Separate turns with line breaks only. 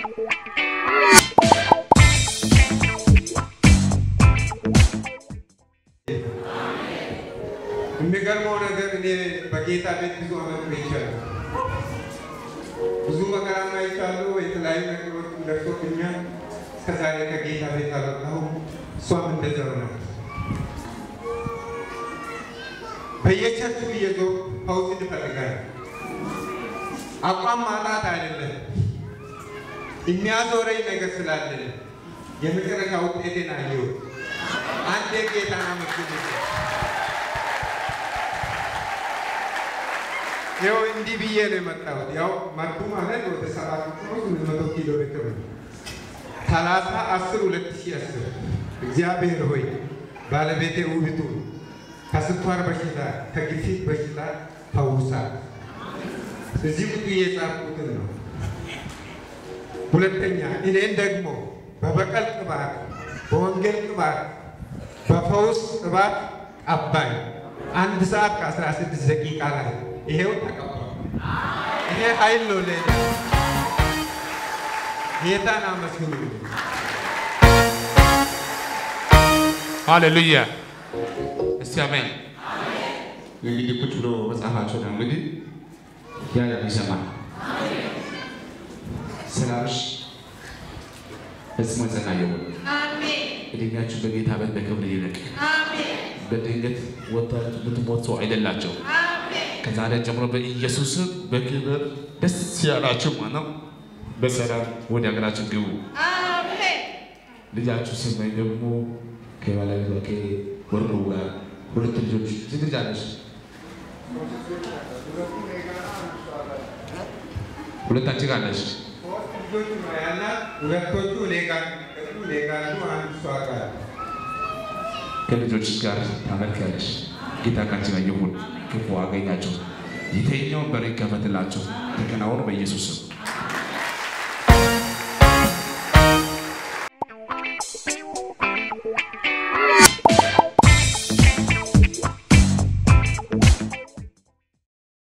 የሚገርመው ነገር እኔ በጌታ ቤት ብዙ አመት ቆይቻለሁ። ብዙ መከራ አይቻለሁ። የተለያዩ ነገሮች ደርሶብኛል። እስከዛሬ ከጌታ ቤት አልወጣሁም። እሷም እንደዛው ናት። በየቸርቹ እየዞርኩ ፈውስ እንፈልጋለን። አቋም ማጣት አይደለም፣ የሚያዞረኝ ነገር ስላለ የመጨረሻ ውጤቴን አየሁት። አንዴ ጌታን አመስግኑ። ይኸው እንዲህ ብዬ ነው የመጣሁት። ያው መርቱ ማለት ወደ ሰባት ስምንት መቶ ኪሎ ሜትር ነው። ሰላሳ አስር ሁለት ሺህ አስር እግዚአብሔር ሆይ ባለቤቴ ውብቱ ከስኳር በሽታ ከግፊት በሽታ ፈውሳል። እዚህ ቁጡ የጻፍኩትን ነው። ሁለተኛ እኔን ደግሞ በበቀል ቅባት፣ በወንጌል ቅባት፣ በፈውስ ቅባት ቀባኝ። አንድ ሰዓት ከአስራ ስድስት ደቂቃ ላይ ይሄው ተቀባል። ይሄ ኃይል ነው ለኔ። ጌታን አመስግኑ።
ሃሌሉያ እስቲ አሜን። እንግዲህ ቁጭ ብሎ መጽሐፋቸው ነው እንግዲህ ያ ይሰማል። ሰላምሽ ፈጽሞ የጸና ይሁን። እድሜያችሁ በጌታ ቤት በክብር ይልቅ። በድንገት ወጥታችሁ የምትሞት ሰው አይደላቸው። ከዛሬ ጀምሮ በኢየሱስ ስም በክብር ደስ ያላችሁ ማለት ነው። በሰላም ወደ ሀገራችን ግቡ። ልጃችሁ ስመኝ ደግሞ ከባለቤቷ ከወርዶ ጋር ሁለት ልጆች ስንት ልጅ አለሽ? ሁለታችን ጋር አለሽ።
ሶስት ልጆች ነው ያላት። ሁለቶቹ እኔ ጋር የሚቀጥሉ እኔ ጋር አሉ። አንድ እሷ ጋር
ከልጆች ጋር ታመልኪያለሽ። ጌታ ካንቺ ጋር ይሁን። ክፉ አገኛቸው። የተኛውን በር ይከፈትላቸው። ተከናወኑ በኢየሱስ ስም።